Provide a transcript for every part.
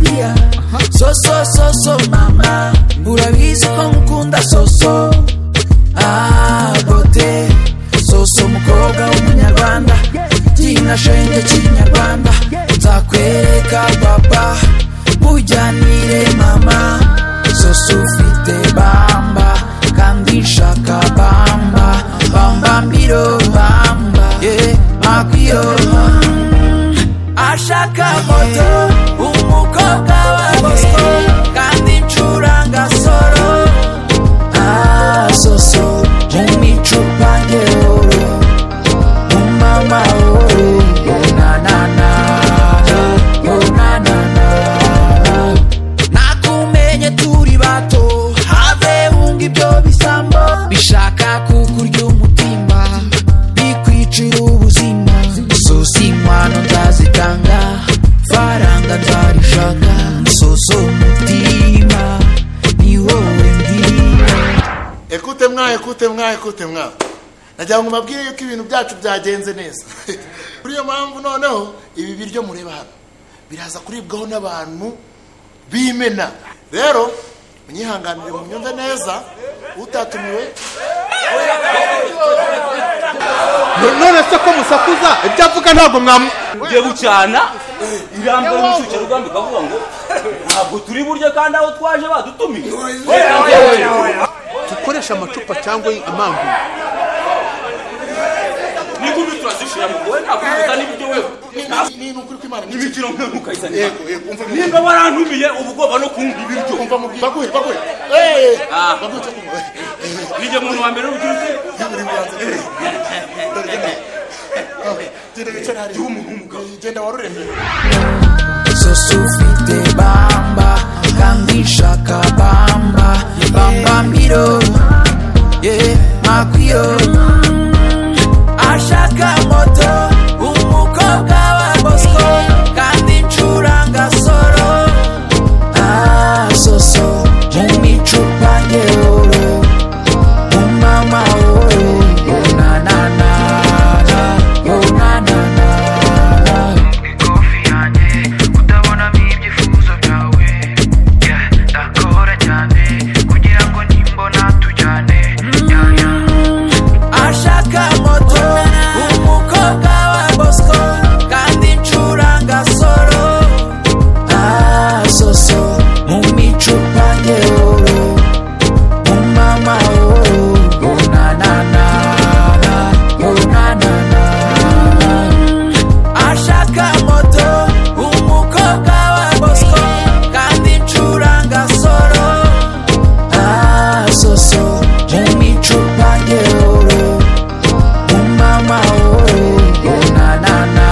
día So, so, so, so, mamá Urabizi ko ngukunda so, so Ah, bote So, so, mukobwa w'umunyarwanda Gina shenge cy'inyarwanda Nzakwereka baba Bujyanire mama So, so, ufite bamba Kandi nshaka bamba Bamba mbiro bamba Yeah, makwiro bamba ashaka moto umukobwa wa bosco kandi ncuranga soro asoso mumicupa ngeoro umama oro onanana onanana nakumenye turi bato have wunga ibyo bisambo bishaka kukurya umutima bikwicira ubuzima sosi inkwano nzazitanga faranga nzarishaka soso mutima ni wowe ndima ekute mwa ekute mwa ekute mwa nagira ngo mubabwire yuko ibintu byacu byagenze neza kuri iyo mpamvu noneho ibi biryo mureba hano biraza kuribwaho n'abantu b'imena rero munyihanganire munyumve neza utatumiwe none se ko musakuza ibyo avuga ntabwo mwamu ugiye gucana irambara umucuke rugamba ikavuga ngo ntabwo turi buryo kandi aho twaje badutumiye dukoresha amacupa cyangwa impamvu n'inkumi turazishira mu wowe ntabwo ufata n'ibiryo wewe ni ni ukuri ko imana n'imikino mwe mukayisana umva nimba warantumiye uba ugomba no kumva ibiryo umva mubwire baguhe baguhe eee baguhe cyo kunywa nijye muntu wa mbere w'urubyiruko yibura ibiganza dore genda genda wicara hariya umuntu w'umugabo genda warurembere zose ufite bamba kandi nshaka bamba bamba mbiro ye makwiyo ashaka moto umukobwa wa bosco kandi ncuranga soro ah soso mu micupa ngeoro mu mama oro onanana onanana ikofi yanjye utabonamo ibyifuzo byawe Yeah, ndakora cyane kugira ngo nimbona tujyane Yeah, yeah. ashaka moto umukobwa wa bosco kandi ncuranga soro ah soso mu micupa ngeoro mu mama oro onanana onanana ashaka moto umukobwa wa bosco kandi ncuranga soro ah soso mu micupa ngeoro umama wowe onanana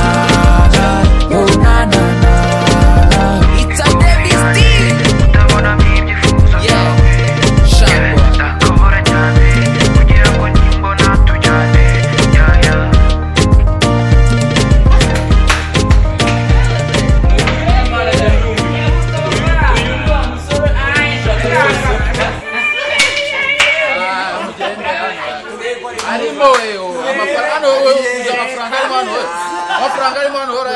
onanana it's a devil's deal utabonamo ibyifuzo yeah byawe Yeah, shangwa ndakora cyane kugira ngo nimbona tujyane Yeah, yeah. arimo we amafaranga hano wowe uzi amafaranga arimo hano wowe amafaranga arimo hano hora